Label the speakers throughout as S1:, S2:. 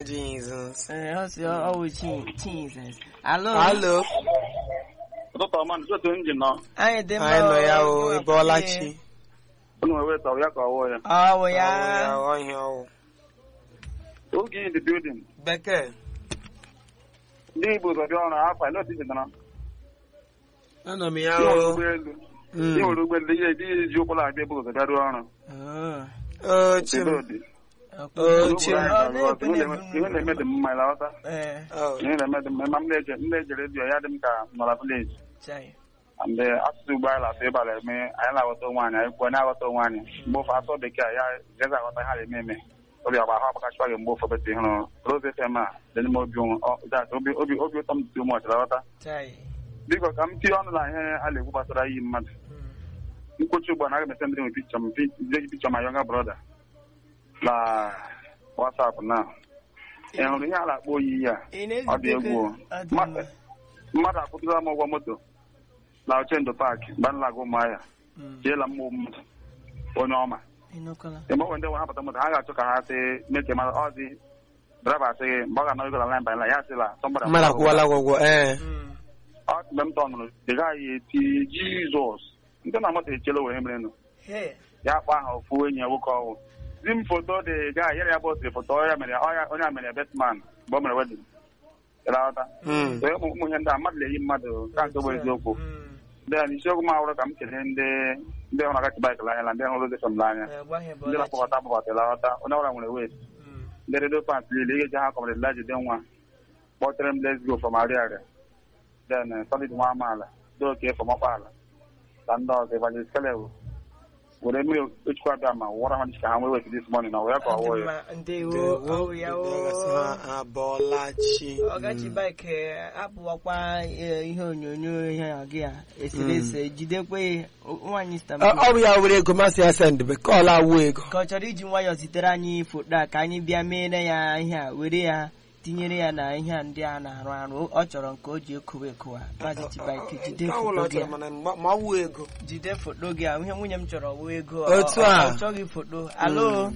S1: Jesus.
S2: Eh, ọ sị ọ wụ chi Jesus. Alo.
S1: Alo.
S3: ụtụtụ ọma na ụtụtụ njin nọ
S2: Anyị dị mma.
S1: Anyị nọ ya o,
S2: Gị
S1: ị bọọla
S2: wapụta
S1: chi.
S2: ihe.
S3: unu wee weta ya ka ọwụ ya
S2: Ọ wụ
S1: Ọ
S2: ya.
S1: ọ ihe ọwụ.
S3: oge in the building
S1: Bekee.
S3: ndị igbo ụzọ bịa ọrụ afọ ile otu jidara
S1: Anọ m ya
S3: ịnwere
S1: o.
S3: ụgbọelu
S1: Mm.
S3: ịnwere ụgbọelu ihe dị ji ụkwụ na-abịa ebe ụzọ bịa rụọ ọrụ
S2: Oh.
S1: O chi m.
S3: Kedụ
S1: O chi m.
S2: Ọ na-ekwe na-ebu
S3: ihe na-eme dị mma ịlọta
S2: Eh,
S1: Oh.
S3: ihe na-eme dị mma ma m na-eje m na-eje redio ya dị m ka nọla vileji
S2: chai.
S3: mgbe asụsụ ugbo anyị lasụ ịbala eme anyị na-aghọta onwe anyị anyị kwuo anyị aghọta onwe anyị mgbe ofe asụ bekee ya jezi aghọta ha na-eme eme obi agba ahụ agbakachịkwa gị mgbe ofe bete hụrụ rose fm a dị n'ime obi onwe ọ that obi obi obi ụtọ m dị ume ọchịra ghọta
S2: Chai.
S3: biko ka m tinye ọnụ na ihe a na-ekwu gbasara iyi mmadụ
S2: Mm.
S3: mkpochi ugbu a na aga m esendịrị m pikchọ m pi- pikchọ ma yọnga brọda na wasapụ na ị hụrụ ihe a na-akpọ oyi ya
S2: Ị
S3: ọ dị egwu o.
S2: na-ezute ọ dị
S3: Ma-
S2: mma.
S3: mmadụ akwụtụla m ụgwọ moto na ochendo paakị banlaga ụmụahịa
S2: Mm.
S3: jeela mmụọ mmadụ onye ọma
S2: Ị nụkwala?
S3: mgbe ndị nwe hapụta moto ha ga-achọ ka ha sị meke mara ọzi draiva sị gị mgbe ọ ga-anọ ịgọla line by line ya sịla sọmbara
S1: Mmadụ akwụwala gị ụgwọ. Ee.
S2: Mm.
S3: ọ mgbe m tọnụrụ ị gaghị eti jizọs ndị na moto echela were merenụ
S2: Hey.
S3: ya kpa aha ofu enyi ya nwoke ọhụụ zi m foto dị gaa yere ya bọsịrị foto ọya mere ọya onye a mere betman mgbe o mere wedin ịlata
S1: Mm.
S3: so ụmụ ụmụ ihe ndị a mmadụ na-eyi mmadụ ka nke bụ eziokwu
S2: Mm.
S3: ndị a n'isiokwu m ahụrụ ka m kelee ndị ndị hụrụ agachi baik n'anya na ndị hụrụ ụzọ m n'anya
S2: Eh, gwa ha ebe
S3: ndị
S2: ọ
S3: na-akpọbata akpọbata ịlata onye ọbụla nwere wet
S2: Mm.
S3: ndị redio fans niile ị ga-eji ha kọmere la jide nwa kpọtere m let's go from Ariaria then eh, solid nwa amaala ndị oke from ọkpaala na ndị ọzọ evangelist kelewu were mmiri ochukwu abịa ma wụọra ha ka ha nwee wet this morning na wee ka ọ wụọ ya
S2: Ọ dị mma. Ndewo.
S1: Ndewo.
S2: Ọ wụ ya
S1: Gasị
S2: o.
S1: ha abọọla chi.
S2: ọgachi bike apụwakwa eh, ihe onyonyo ihe a gị a eserese jidekwe nwaanyị
S1: Ọ
S2: stamp
S1: ọ bụ ya were ego masị ya send bekee ọla awụ ego.
S2: ka ọ chọrọ iji nwayọọ zitere anyị foto a ka anyị bịa meere ya ihe a were ya tinyere ya na ihe a ndị a na-arụ arụ ọ chọrọ nke o ji ekowe ekowa maazị Chibike jide
S1: Ọ bụla
S2: foto
S1: ọ
S2: gị
S1: chọrọ
S2: a.
S1: mana ma ma ọ wụ ego.
S2: jide foto gị a ihe nwunye m chọrọ wụ ego
S1: Otu
S2: ọ-
S1: a.
S2: ọ chọghị foto alo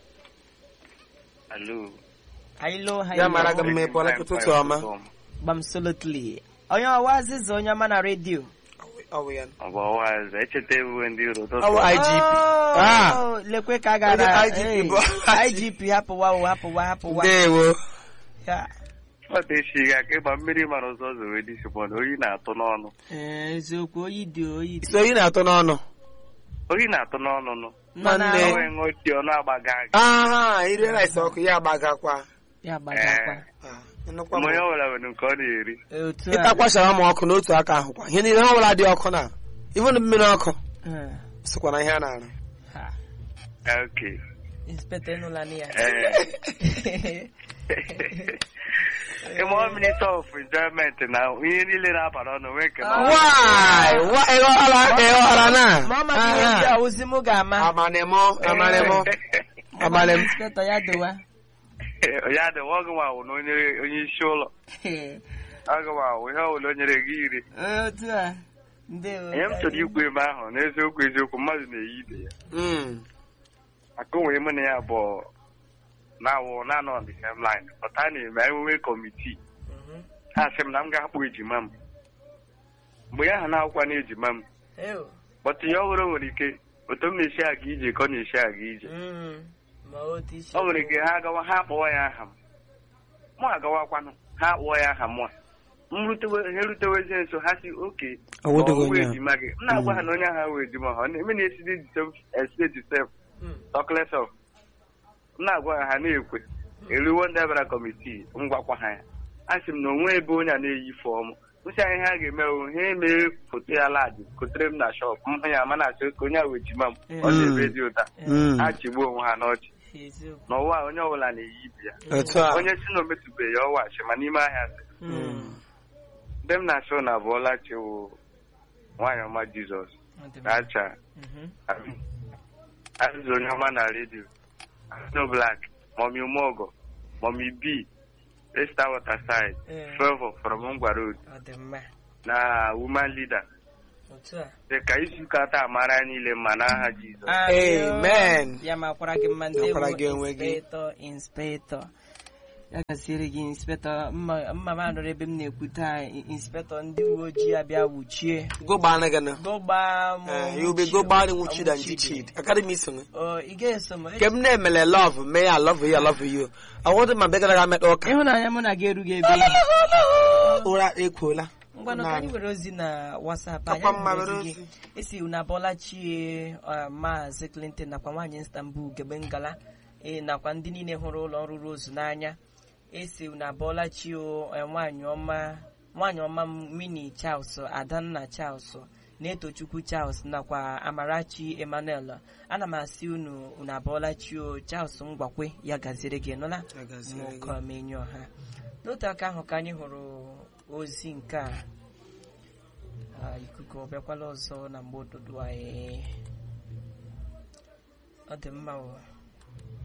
S4: Alo.
S2: hailo
S1: Ya mara gị
S2: hailo
S1: mma ịbọọla gị ụtụtụ ọma.
S2: gbamsolotli onye ọwa azịza onye ọma na redio
S1: Ọ bụ ya.
S4: Ọ bụ ọwaeze echeta ewu ndị iro
S1: Ọ bụ IGP.
S2: Oh,
S1: Ah.
S2: lekwe ka a gara
S1: Onye IGP
S2: Hey,
S1: bụ-
S2: IGP hapụwa o hapụwa hapụwa
S1: Ndewo.
S2: Ya,
S4: Ọ dị echi ga ka ịgba mmiri mara ụzọ zowe dị sipọn oyi na-atụ n'ọnụ.
S2: eh, eziokwu oyi dị oyi dị
S1: So ị na-atọ n'ọnụ.
S4: Oyi na-atụ n'ọnụ nụ.
S2: Nọ na-
S1: Nwanne.
S4: O nwee ṅụọ tii ọnụ agbaga gị.
S1: Aha, ire rice ọkụ ya agbagakwa.
S2: ya gbagakwa
S1: Ah, ịnụkwa
S4: Mgbe onye
S1: m.
S4: ọbụla nwere nke ọ na-eri.
S2: otu a
S1: Ịtakwa shawama ọkụ n'otu aka ahụkwa. Ihe niile ha ọbụla dị ọkụ na. Even mmiri ọkụ.
S2: Eh,
S1: Sokwa na ihe a na-arụ.
S2: ha,
S4: Okay.
S2: inspector enụlanị ya
S4: Eh. Ịmụ minute of enjoyment na ihe niile na-abara ọnụ nwee nke na
S1: Why? Why? Ị ghọọla ị ghọọla na?
S2: ma ọ maka ihe ndị a ozi mụ ga-ama
S1: Amanemo, amanemo, amanem.
S2: inspector ya dowa
S4: ya dị ọgụ nwa wụ na onye onye isi ụlọ ọgụ nwa wụ ihe ọbụla o nyere gị iri
S2: otu a ndewo
S4: ihe m chọrọ ikwu ebe ahụ n'eziokwu eziokwu mmadụ na-eyi ibe ya
S1: Mm.
S4: maka onwere mụ na ya bụ na-awụ na-anọ on the same line pụta na-eme emume kọmitii
S2: Mhm.
S4: ha sị m na m ga-akpụ ejima m mgbe ya ha na-akwụkwa na ejima m
S2: Ew.
S4: bọtụ ya ọhụrụ nwere ike otu m na-esi aga ije ka ọ na-esi aga ije
S2: Mm. ma otu isi
S4: ọ nwere ike ha agawa ha akpọwa ya aha m mụ agawakwanụ ha akpọọ ya aha mụ a. m rutewe ha erutewezie nso ha si oke
S1: Ọ wụdịghị
S4: ọ wụ
S1: onye a.
S4: ejima gị m na-agwa ha na onye ahụ wee ejima ha ọ na-eme na-esi dị estate sef
S2: Mm.
S4: talkless of m na-agwa ha ha na-ekwe eruwo ndị abịara kọmitii m gwakwa ha ya a sị m na onwe ebe onye a na-eyi fọm nsị anyị ha ga-eme o ha emee foto ya ladị kotere m na shọp m hụ ya ma na-asị ka onye a wee jima m ọ dị ebe dị ụta
S1: Mm.
S4: ha chigbuo onwe ha n'ọchị
S2: eziokwu
S4: n'ụwa a, onye ọbụla na-eyi ibe ya
S1: Otu a.
S4: onye si na o metụbeghị ya ọwa achị ma n'ime ahịa sị
S2: Mm.
S4: ndị m na-asị na abụọla chiwo nwaanyị ọma jizọs
S2: Ọ dị mma.
S4: na-acha
S2: Mhm.
S4: azụzụ onye ọma na redio no black mọmi umeọgọ mọmi b esta waterside
S2: Eh.
S4: favor from ngwa road
S2: ọ dị mma
S4: na woman leader
S2: otu a
S4: dị ka izuụka taa mara anyị niile mma n'aha jizọs
S1: Amen.
S2: ya makwara gị mma
S1: Makwara
S2: ndewo
S1: gị onwe gị.
S2: inspector inspector ya gaziere gị inspektọ mma mma m anọrọ ebe m na-ekwu taa inspektọ ndị uwe ojii abịa wuchie
S1: go gbana gị na
S2: gụgbaa m
S1: Eh, you be go gbani nwuchid and jichid academy so
S2: Ọ, ị ga-eso m
S1: ke m na-emele love mee ya love you I love you ọwụdị ma begara ga mekpa ụka
S2: ịhụnanya mụ na gị erughị ebe ị.
S1: ụra ekwuola
S2: ngwanụ ka anyị were ozi na wasap anyị
S1: Akwa mma
S2: were
S1: were
S2: ozi gị
S1: ozi.
S2: esi unu abọla chie uh, maazị clinton nakwa nwaanyị istanbul gebe ngala ee nakwa ndị niile hụrụ ụlọ ọrụ rose n'anya esi unu abọla chi o eh, nwaanyị ọma nwaanyị ọma m mini charles adanna charles na-etochukwu charles nakwa amarachi emmanuel ana m asị unu unu abọla chi o charles ngwakwe ya gaziere gị nụla
S1: Ya gaziere gị.
S2: nwoke ọha n'otu aka ahụ ka anyị hụrụ ozi nke a Ah, ikuku ọ bịakwala ọzọ na mgbe ụtụtụ anyị ọ dị mma o